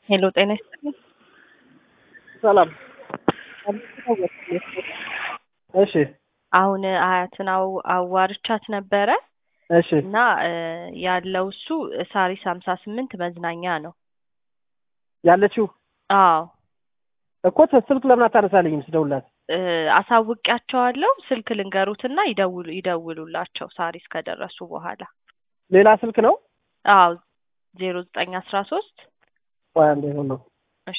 ሄሎ ጤና ይስጥልኝ። ሰላም። እሺ አሁን አያትን አው- አዋርቻት ነበረ እሺ እና እ ያለው እሱ ሳሪስ ሀምሳ ስምንት መዝናኛ ነው። ያለችው አዎ እኮ ስልክ ለምን አታነሳልኝም ስደውልላት? እ አሳውቂያቸዋለሁ። ስልክ ልንገሩትና ይደውሉ ይደውሉላቸው ሳሪስ ከደረሱ በኋላ። ሌላ ስልክ ነው? አዎ ዜሮ ዘጠኝ አስራ ሶስት ቆይ አንዴ ሆኖ እሺ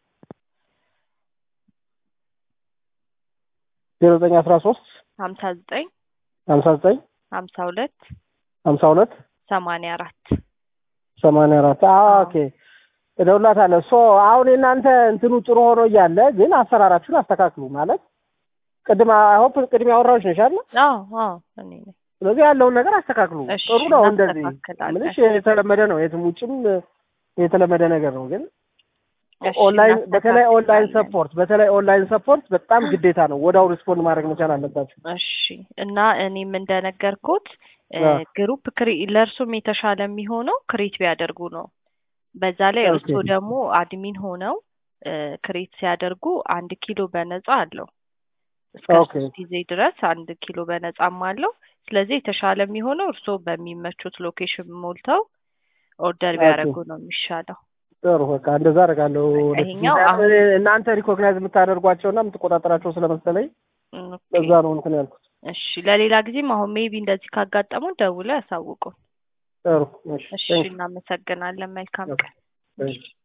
ዜሮ ዘጠኝ አስራ ሶስት ሀምሳ ዘጠኝ ሀምሳ ዘጠኝ ሀምሳ ሁለት ሀምሳ ሁለት ሰማንያ አራት ሰማንያ አራት ኦኬ እደውልላታለሁ። ሶ አሁን የእናንተ እንትኑ ጥሩ ሆኖ እያለ ግን አሰራራችሁን አስተካክሉ ማለት ቅድም አይሆፕ ቅድም ያወራዎች ነሽ አይደል? አዎ አዎ እኔ ነኝ። ስለዚህ ያለውን ነገር አስተካክሉ። እሺ፣ ጥሩ ነው እንደዚህ እናስተካክላለን። ምንሽ የተለመደ ነው፣ የትም ውጭም የተለመደ ነገር ነው። ግን እሺ፣ ኦንላይን በተለይ ኦንላይን እናስተካክላለን። ሰፖርት በተለይ ኦንላይን ሰፖርት በጣም ግዴታ ነው። ወዲያው ሪስፖንድ ማድረግ መቻል አለባችሁ። እሺ እና እኔም እንደነገርኩት እ አዎ። ግሩፕ ክሪ ለእርሱም የተሻለ የሚሆነው ክሬት ቢያደርጉ ነው። በዛ ላይ ኦኬ። እርሱ ደግሞ አድሚን ሆነው እ ክሬት ሲያደርጉ አንድ ኪሎ በነፃ አለው እስከ ኦኬ። ሶስት ጊዜ ድረስ አንድ ኪሎ በነፃም አለው። ስለዚህ የተሻለ የሚሆነው እርስዎ በሚመቹት ሎኬሽን ሞልተው ኦርደር ኦኬ። ቢያደርጉ ነው የሚሻለው። ጥሩ በቃ እንደዛ አደርጋለሁ። ይሄኛው ወደፊት አሁን- እናንተ ሪኮግናይዝ የምታደርጓቸውና የምትቆጣጠራቸው ስለመሰለኝ ኦኬ። በዛ ነው እንትን ያልኩት። እሺ ለሌላ ጊዜም አሁን ሜቢ እንደዚህ ካጋጠሙ ደውለው ያሳውቁን። ጥሩ እሺ፣ እሺ ቴንክ ዩ። እናመሰግናለን። መልካም ቀን። እሺ